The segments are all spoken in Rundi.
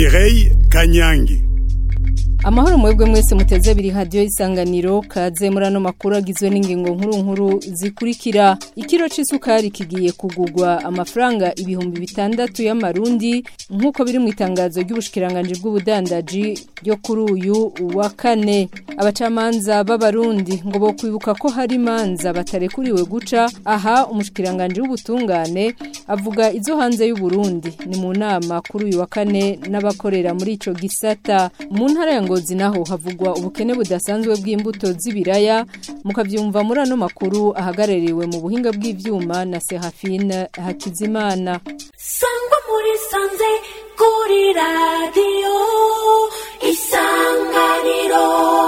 Mireille Kanyangi amahoro mwebwe mwese muteze biri hadiyo isanganiro kaze muri ano makuru agizwe n'ingingo nkuru nkuru zikurikira ikiro c'isukari kigiye kugurwa amafaranga ibihumbi bitandatu y'amarundi nk'uko biri mu itangazo ry'ubushikiranganje bw'ubudandaji ryo kuri uyu wa kane abacamanza b'abarundi ngo bo kwibuka ko hari imanza batarekuriwe guca aha umushikiranganje w'ubutungane avuga izo hanze y'uburundi ni mu nama kuri uyu wa kane n'abakorera muri ico gisata mu ntara ya ngozi naho havugwa ubukene budasanzwe bw'imbuto z'ibiraya mukavyumva muri ano makuru ahagarariwe mu buhinga bw'ivyuma na Serafine Hakizimana sangwa muri sanze kuri radiyo isanganiro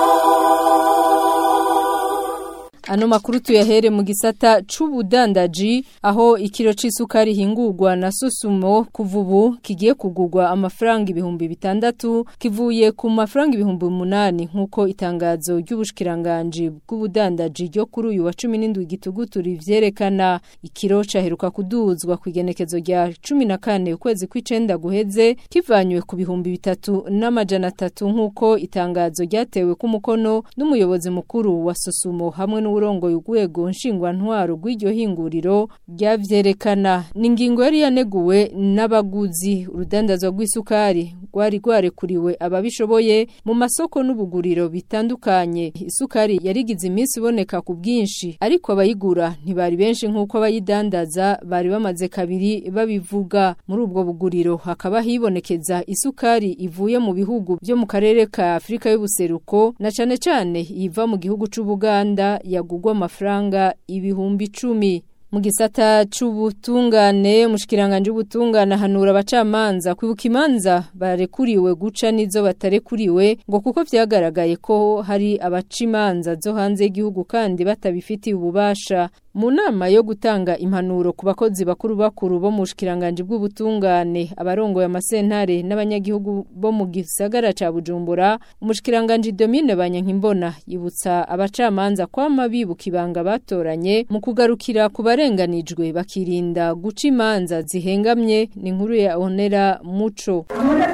Ano makuru tuyahere mu gisata c'ubudandaji aho ikiro c'isukari hingurwa na Sosumo kuvubu kigiye kugurwa amafaranga ibihumbi bitandatu kivuye ku mafaranga ibihumbi umunani nkuko itangazo ry'ubushikiranganje bw'ubudandaji ryo kuri uyu wa 17 gitugutu rivyerekana ikiro caheruka kuduzwa ku igenekezo rya 14 ukwezi kw'icenda guheze kivanywe ku bihumbi bitatu n'amajana atatu nkuko itangazo ryatewe ku mukono n'umuyobozi mukuru wa Sosumo hamwe n'u urongoye urwego nshingwantwaro rw'iryo hinguriro ryavyerekana ni ingingo yari yaneguwe n'abaguzi urudandazwa rw'isukari rwari rwarekuriwe ababishoboye mu masoko n'ubuguriro bitandukanye isukari yarigize iminsi iboneka ku bwinshi ariko abayigura ntibari benshi nk'uko abayidandaza bari bamaze kabiri babivuga muri ubwo buguriro hakaba hibonekeza isukari ivuye mu bihugu byo mu karere ka Afrika y'ubuseruko na cane cane iva mu gihugu c'Ubuganda yagugwa amafaranga ibihumbi icumi mu gisata c'ubutungane umushikiranganje w'ubutungane hanura abacamanza kwibuka imanza barekuriwe guca nizo batarekuriwe ngo kuko vyagaragaye ko hari abaca imanza zo hanze y'igihugu kandi batabifitiye ububasha mu nama yo gutanga impanuro ku bakozi bakuru bakuru bo mu bushikiranganje bw'ubutungane abarongoye amasentare n'abanyagihugu bo mu gisagara ca Bujumbura umushikiranganje Domine Banyankimbona yibutsa abacamanza kwama bibuka ibanga batoranye mu kugarukira ku barenganijwe bakirinda guca imanza zihengamye ni inkuru ya Onera Muco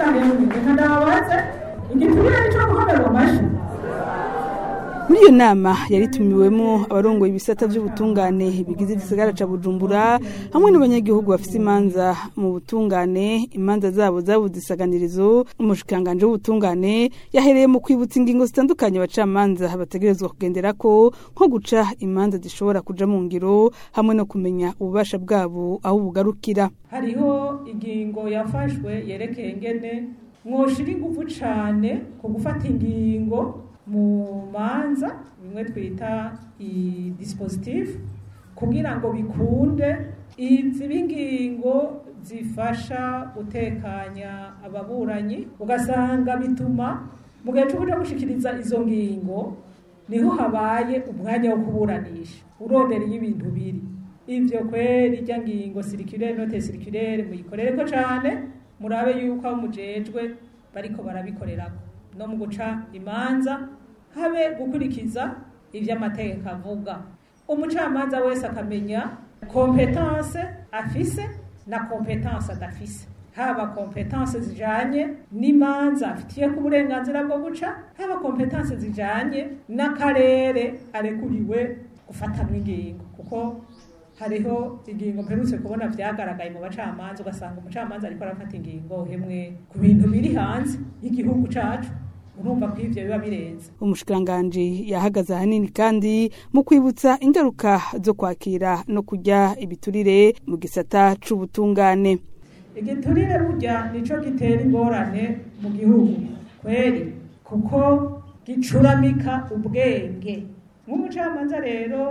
muri iyo nama yaritumiwemo abarongoye ibisata by'ubutungane bigize igisagara ca Bujumbura hamwe n'abanyagihugu bafite imanza mu butungane imanza zabo zabuze isaganirizo umushikanganje w'ubutungane yahereye mu kwibutsa ingingo zitandukanye abacamanza bategerezwa kugendera ko nko guca imanza zishobora kuja mu ngiro hamwe no kumenya ububasha bwabo aho bugarukira hariho ingingo yafashwe yerekeye ngene mwoshira ingufu cane ku gufata ingingo mu manza bimwe twita i dispositif kugira ngo bikunde izi bingingo zifasha gutekanya ababuranyi ugasanga bituma mu gihe cyo gushikiriza izo ngingo niho habaye umwanya wo kuburanisha urondereye ibintu biri ivyo kweri irya ngingo sirikirere note sirikirere muyikorereko cane murabe yuko aho mujejwe bariko barabikorerako no mu guca imanza habe gukurikiza ivyo amategeko avuga umucamanza wese akamenya kompetanse afise na kompetanse adafise haba kompetanse zijanye n'imanza afitiye ku burenganzira bwo guca haba kompetanse zijanye n'akarere arekuriwe gufatanwa ingingo kuko hariho ingingo mperutse kubona vyagaragaye mu bacamanza ugasanga umucamanza ariko arafata ingingo hemwe ku bintu biri hanze y'igihugu cacu urumva ko ivyo biba birenze umushikiranganje yahagaze ahanini kandi mu kwibutsa ingaruka zo kwakira no kujya ibiturire mu gisata c'ubutungane igiturire burya nico gitera ingorane mu gihugu kweri kuko gicuramika ubwenge nk'umucamanza rero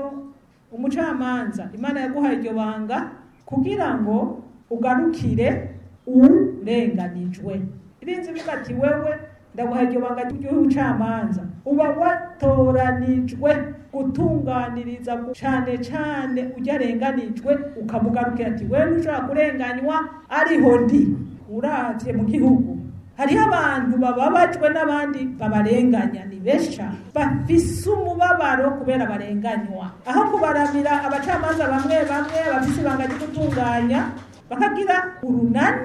umucamanza imana yaguhaye iryo banga kugira ngo ugarukire urenganijwe irinzi bivuga ati wewe ndaguha iryo banga ry'ubucamanza uba watoranijwe gutunganiriza cane cane ujya arenganijwe ukamugarukira ati wewe ntushobora kurenganywa ariho ndi uravye mu gihugu hariho abantu bababajwe n'abandi babarenganya ni benshi cyane bafise umubabaro kubera barenganywa aho kubaramira abacamanza bamwe bamwe bafise ibanga ryo gutunganya bakagira urunani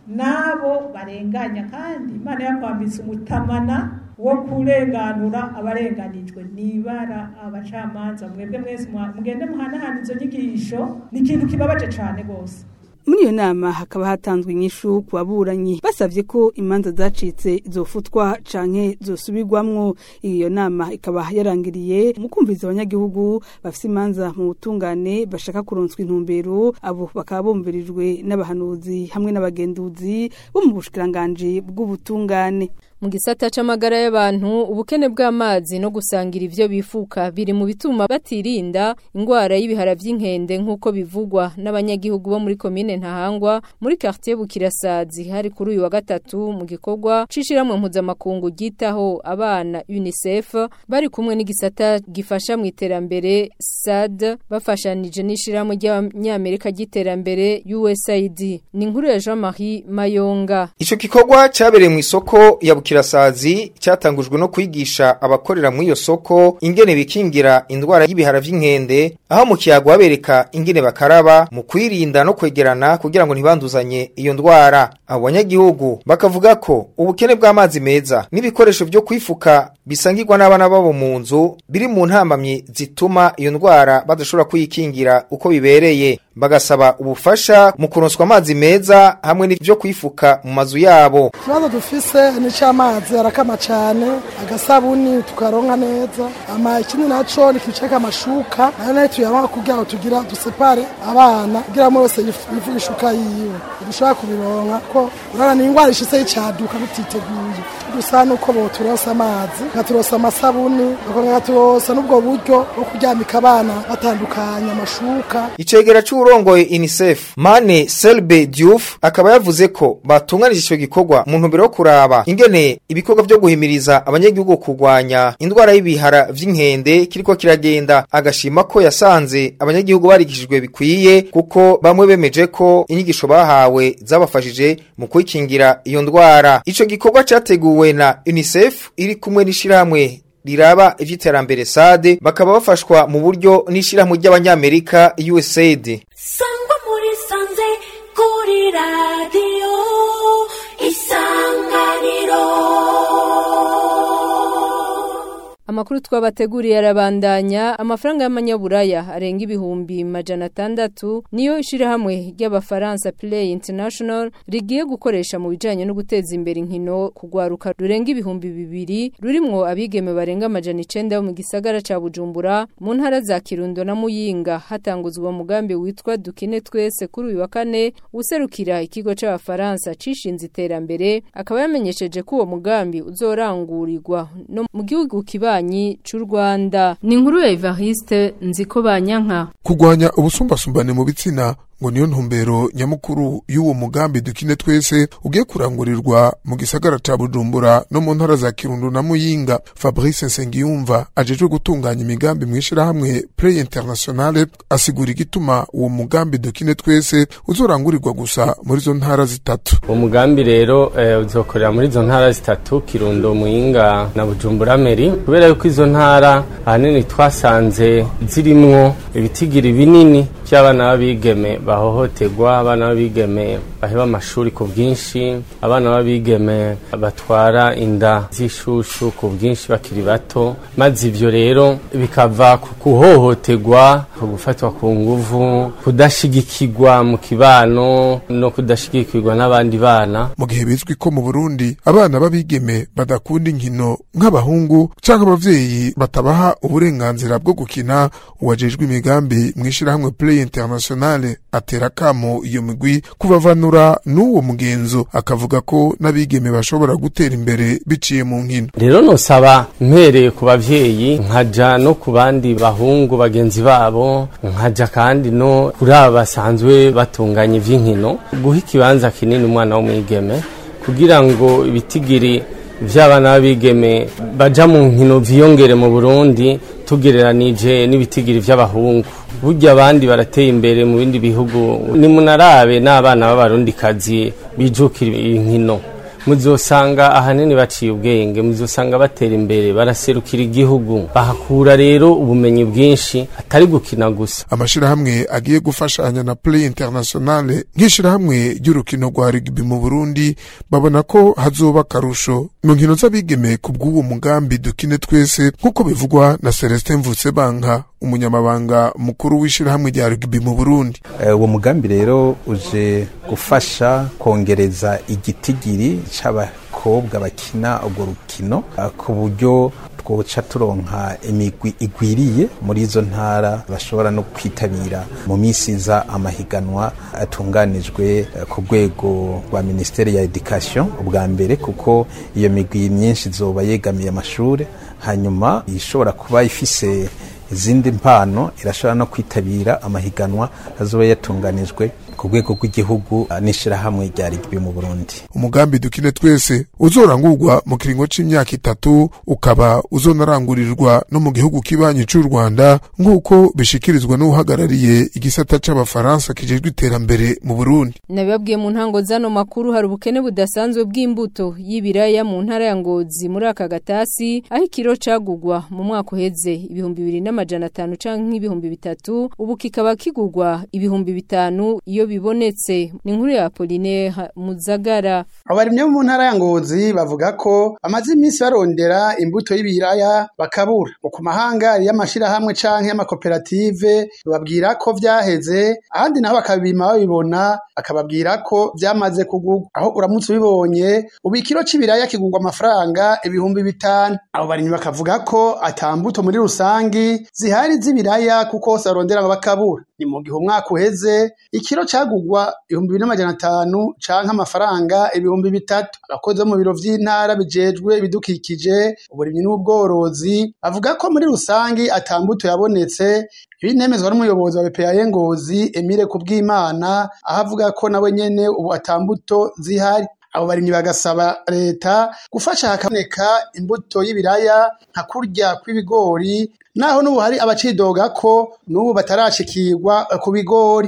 n'abo barenganya kandi imana yakwambitse umutamana wo kurenganura abarenganijwe nibara abacamanza mwebwe mwese mwa- mugende muhanahana izo nyigisho ni ikintu kibabaje cane rwose muri iyo nama hakaba hatanzwe inyishu ku baburanyi basavye ko imanza zacitse zofutwa canke zosubirwamwo iyo nama ikaba yarangiriye mu kumviriza abanyagihugu bafise imanza mu butungane bashaka kuronswa intumbero abo bakaba bumvirijwe n'abahanuzi hamwe n'abagenduzi bo mu bushikiranganji bw'ubutungane mu gisata c'amagara y'abantu ubukene bw'amazi no gusangira ivyo bifuka biri mu bituma batirinda ingwara y'ibihara vy'inkende nk'uko bivugwa n'abanyagihugu bo muri komine Ntahangwa muri quartier Bukirasazi hari kuri uyu wa gatatu mu gikorwa cishiramwe mpuzamakungu gitaho abana UNICEF bari kumwe n'igisata gifasha mu iterambere SAD bafashanije n'ishiramwe ry'abanyamerika ry'iterambere USAID ni inkuru ya Jean-Marie Mayonga Ico gikorwa cyabereye mu isoko ya Bukirasazi cyatangujwe no kwigisha abakorera mu iyo soko ingene bikingira indwara y'ibihara vy'inkende aho mu kiyago babereka ingene bakaraba mu kwirinda no kwegerana kugira ngo ntibanduzanye iyo ndwara abo banyagihugu bakavuga ko ubukene bw'amazi meza n'ibikoresho vyo kwifuka bisangirwa n'abana babo mu nzu biri mu ntambamyi zituma iyo ndwara badashobora kuyikingira uko bibereye bagasaba ubufasha mu kuronswa amazi meza hamwe n'ivyo kwifuka mu mazu yabo ikibazo dufise ni cy'amazi arakama cyane agasabuni tukaronka neza ama ikindi naco ni kiceka amashuka nayo nayo tuyaronka kugira ngo tugira dusepare abana kugira ngo wese yif- yivuge ishuka yiwe dushobora kubironka ko urabona ni ingwara ishitse y'icyaduka tutiteguye dusa nuko boturonsa amazi nkaturonsa amasabuni bakongera nkaturonsa n'ubwo buryo bwo kuryamika abana batandukanya amashuka Icegera c'urongoye UNICEF Mane Selbe Diouf akaba yavuze ko batunganije ico gikorwa mu ntumbero yo kuraba ingene ibikorwa vyo guhimiriza abanyagihugu kurwanya indwara y'ibihara vy'inkende kiriko kiragenda agashima ko yasanze abanyagihugu barigishijwe bikwiye kuko bamwe bemeje ko inyigisho bahawe zabafashije mu kwikingira iyo ndwara ico gikorwa categuwe na UNICEF iri kumwe n'ishirahamwe riraba ivy'iterambere SAD bakaba bafashwa mu buryo n'ishirahamwe ry'abanyamerika USAID sangwa muri sanze kuri radiyo isanganiro Amakuru twabateguriye arabandanya amafaranga y'amanyaburaya arenga ibihumbi majana atandatu niyo ishirahamwe ry'abafaransa Play International rigiye gukoresha mu bijanye no guteza imbere inkino kugwaruka rurenga ibihumbi bibiri rurimwo abigeme barenga amajana icenda bo mu gisagara ca Bujumbura mu ntara za Kirundo na Muyinga hatanguzwa umugambi witwa Dukine twese kuri uyu wa kane userukira ikigo c'abafaransa cishinze iterambere akaba yamenyesheje ko uwo mugambi uzorangurirwa no mu gihugu kibanyi c'u Rwanda ni inkuru ya Evariste nziko banyanka kurwanya ubusumbasumbane mu bitsina ngo niyo ntumbero nyamukuru y'uwo mugambi dukine twese ugiye kurangurirwa mu gisagara ca Bujumbura no mu ntara za Kirundo na Muyinga Fabrice Nsengiyumva ajejwe gutunganya imigambi mu ishirahamwe Play International asigura igituma uwo mugambi dukine twese uzorangurirwa gusa muri zo ntara zitatu uwo mugambi rero eh, uzokorera muri izo ntara zitatu kirundo muyinga na bujumbura meri kubera yuko izo ntara ahanini twasanze zirimwo ibitigiri binini by'abana b'abigeme bahohoterwa abana b'abigeme baheba amashuri ku bwinshi abana b'abigeme batwara inda z'ishushu ku bwinshi bakiri bato maze ivyo rero bikava ku kuhohoterwa ku gufatwa ku nguvu kudashigikirwa mu kibano no kudashigikirwa n'abandi bana mu gihe bizwi ko mu Burundi abana b'abigeme badakunda inkino nk'abahungu canke abavyeyi batabaha uburenganzira bwo gukina uwajejwe imigambi mu ishirahamwe Play International atera kamo iyo migwi kubavanura n'uwo mugenzo akavuga ko n'abigeme bashobora gutera imbere biciye mu nkino rero nosaba mpereye ku bavyeyi nkaja no ku bandi bahungu bagenzi babo nkaja kandi no kuri aba basanzwe batunganya ivy'inkino guha ikibanza kinini umwana w'umwigeme kugira ngo ibitigiri vy'abana b'abigeme baja mu nkino vyiyongere mu Burundi tugereranije n'ibitigiri vy'abahungu burya abandi barateye imbere mu bindi bihugu nimunarabe n'abana b'abarundikazi bijukira inkino muzosanga ahanini baciye ubwenge muzosanga batera imbere baraserukira igihugu bahakura rero ubumenyi bwinshi atari gukina gusa amashirahamwe agiye gufashanya na play internationale nk'ishirahamwe ry'urukino rwa rugby mu burundi babona ko hazoba akarusho mu nkino z'abigeme ku bw'uwo mugambi dukine twese nk'uko bivugwa na celestin mvutsebanka umunyamabanga mukuru w'ishirahamwe rya rugby mu burundi uwo mugambi rero uje gufasha kongereza igitigiri c'abakobwa bakina urwo rukino ku buryo twoca turonka imigwi igwiriye muri izo ntara bashobora no kwitabira mu minsi iza amahiganwa atunganijwe ku rwego rwa minisiteri ya education ubwa mbere kuko iyo migwi myinshi izoba yegamiye amashuri hanyuma ishobora kuba ifise izindi mpano irashobora no kwitabira amahiganwa azoba yatunganijwe ku rwego rw'igihugu n'ishirahamwe rya rigbi mu Burundi umugambi dukine twese uzorangurwa mu kiringo c'imyaka itatu ukaba uzonarangurirwa no mu gihugu kibanyi c'u Rwanda nk'uko bishikirizwa n'uhagarariye igisata c'abafaransa kijejwe iterambere mu Burundi nabibabwiye mu ntango zano makuru hari ubukene budasanzwe bw'imbuto y'ibiraya mu ntara ya Ngozi muri aka gatasi aho ikiro cagugwa mu mwaka uheze ibihumbi bibiri n'amajana atanu canke nk'ibihumbi bitatu ubu kikaba kigugwa ibihumbi bitanu iyo bibonetse ni inkuru ya Pauline Muzagara abarimye mu ntara ya Ngozi bavuga ko amaze iminsi barondera imbuto y'ibiraya bakabura mu ku mahanga y'amashirahamwe canke y'amakoperative bababwira ko vyaheze ahandi naho bakabima babibona akababwira ko vyamaze kugurwa aho uramutse ubibonye ubu ikiro c'ibiraya kigurwa amafaranga ibihumbi bitanu abo barimyi bakavuga ko atambuto muri rusangi zihari z'ibiraya kuko hose barondera ngo bakabura ni mu gihe umwaka uheze ikiro cagugwa ibihumbi bibiri n'amajana atanu canke amafaranga ibihumbi bitatu abakozi bo mu biro vy'intara bijejwe ibidukikije uburimyi n'ubworozi bavuga ko muri rusangi atambuto yabonetse ibinemezwa n'umuyobozi wa BPA Ngozi Emile Kubwimana aho avuga ko nawe nyene ubu atambuto zihari abo barimyi bagasaba leta gufasha hakaboneka imbuto y'ibiraya nka kurya kw'ibigori naho n'ubu hari abacidoga ko n'ubu batarashikirwa ku bigori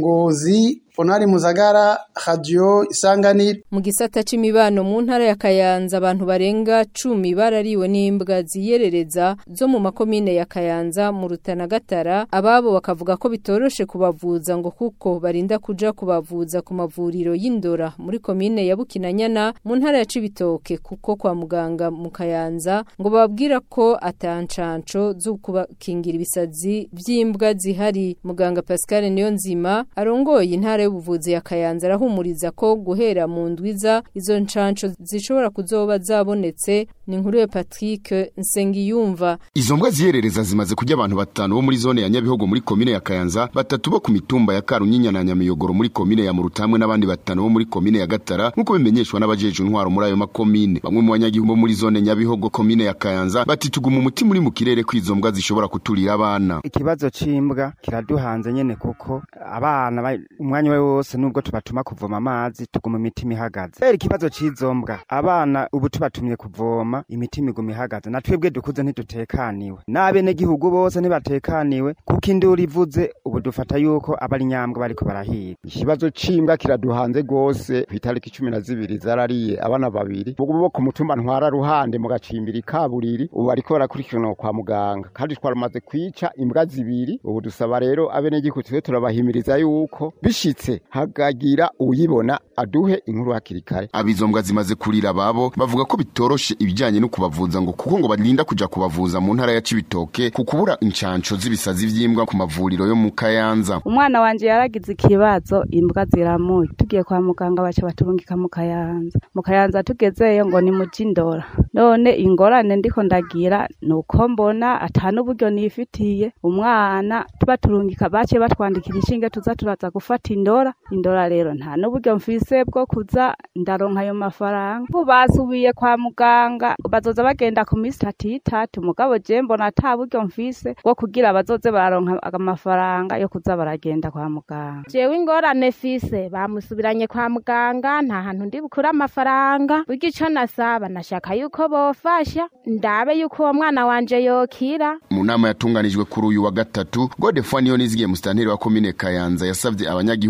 ingozi Fonari Muzagara Radio Isanganiro mu gisata c'imibano mu ntara ya Kayanza abantu barenga 10 barariwe n'imbwa ziyerereza zo mu makomine ya Kayanza mu Rutana Gatara ababo bakavuga ko bitoroshe kubavuza ngo kuko barinda kuja kubavuza ku mavuriro y'indora muri komine ya Bukinanyana mu ntara ya Cibitoke kuko kwa muganga mu Kayanza ngo babwira ko atancanco zo kubakingira ibisazi vy'imbwa zihari muganga Pascal Niyonzima arongoye intara y'ubuvuzi ya Kayanza arahumuriza ko guhera mu ndwiza izo ncanco zishobora kuzoba zabonetse ni inkuru ya Patrick Nsengiyumva Izo mbwa ziyerereza zimaze kurya abantu batanu bo muri zone ya Nyabihogo muri komine ya Kayanza batatu bo ku mitumba ya Karunyinya na Nyamiyogoro muri komine ya Murutamwe n'abandi batanu bo muri komine ya Gatara nkuko bimenyeshwa n'abajeje intwaro muri ayo makomine bamwe mu banyagihugu bo muri zone Nyabihogo komine ya Kayanza batituguma umutima uri mu kirere kwizo mbwa zishobora kuturira abana ikibazo c'imbwa kiraduhanze nyene kuko abana umwanya we wose nubwo tubatuma kuvoma amazi tuguma imitima ihagaze kubera ikibazo c'izo mbwa abana ubu tubatumye kuvoma imitima iguma ihagaze na twebwe dukuze ntidutekaniwe n'abenegihugu bose ntibatekaniwe kuko induru ivuze ubu dufata yuko abari nyambwa bariko barahiga ikibazo c'imbwa kiraduhanze rwose kw'itariki cumi na zibiri zarariye abana babiri bo ku mutumba ntwara ruhande mu gacimbiri kaburiri ubu bariko barakurikiranwa kwa muganga kandi twaramaze kwica imbwa zibiri ubu dusaba rero abenegihugu twe turabahimiriza yuko bishitse hagagira uyibona aduhe inkuru hakiri kare abizo mbwa zimaze kurira babo bavuga ko bitoroshe ibijyanye no kubavuza ngo kuko ngo barinda kuja kubavuza mu ntara ya Cibitoke ku kubura incanco z'ibisazi vy'imbwa ku mavuriro yo mu Kayanza umwana wanje yaragize ikibazo imbwa ziramuye tugiye kwa muganga baca baturungika mu Kayanza mu Kayanza tugezeyo ngo ni mu Jindora none ingorane ndiko ndagira nuko mbona atanu buryo nifitiye umwana tubaturungika bace batwandikira inshinge tuza turaza gufata indora indora rero nta n'uburyo mfise bwo kuza ndaronka ayo mafaranga ubu basubiye kwa muganga bazoza bagenda ku minsi itatu itatu mugabo je mbona ata buryo mfise bwo kugira bazoze bararonka amafaranga yo kuza baragenda kwa muganga jewe ingorane fise bamusubiranye kwa muganga nta hantu ndi bukure amafaranga buryo ico nasaba nashaka yuko bofasha ndabe yuko uwo mwana wanje yokira mu nama yatunganijwe kuri uyu wa gatatu Godefroid Niyonizigiye musitanteri wa komine Kayanza yasavye abanyagihugu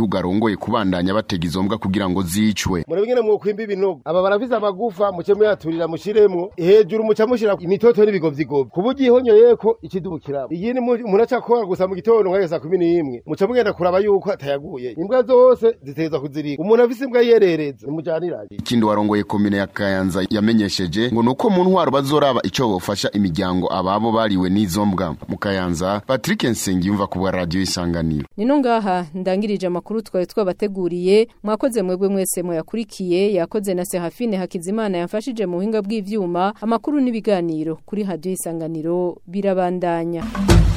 abanyagihugu arongoye kubandanya batega izo mbwa kugira ngo zicwe murabingene mwokwimba ibinogo aba barafise amagufa muce muyaturira mushiremwo hejuru muca mushira imitoto n'ibigovyigovyi ku buryo ihonyoyeko ikidubukiramo iyindi umuntu acakora gusa mu gitondo nka saa kumi n'imwe muca mugenda kuraba yuko atayaguye imbwa zose ziteza kuzirika umuntu afise imbwa yerereza nimujaniranye ikindi warongoye komine ya kayanza yamenyesheje ngo nuko mu ntwaro bazoraba ico bofasha imiryango ababo bariwe n'izo mbwa mu kayanza patrick nsengiyumva ku bwa radiyo isanganiro nino ngaha ndangirije amakuru twari twabateguriye mwakoze mwebwe mwese muyakurikiye yakoze na Serafine Hakizimana yamfashije mu buhinga bw'ivyuma amakuru n'ibiganiro kuri radio isanganiro birabandanya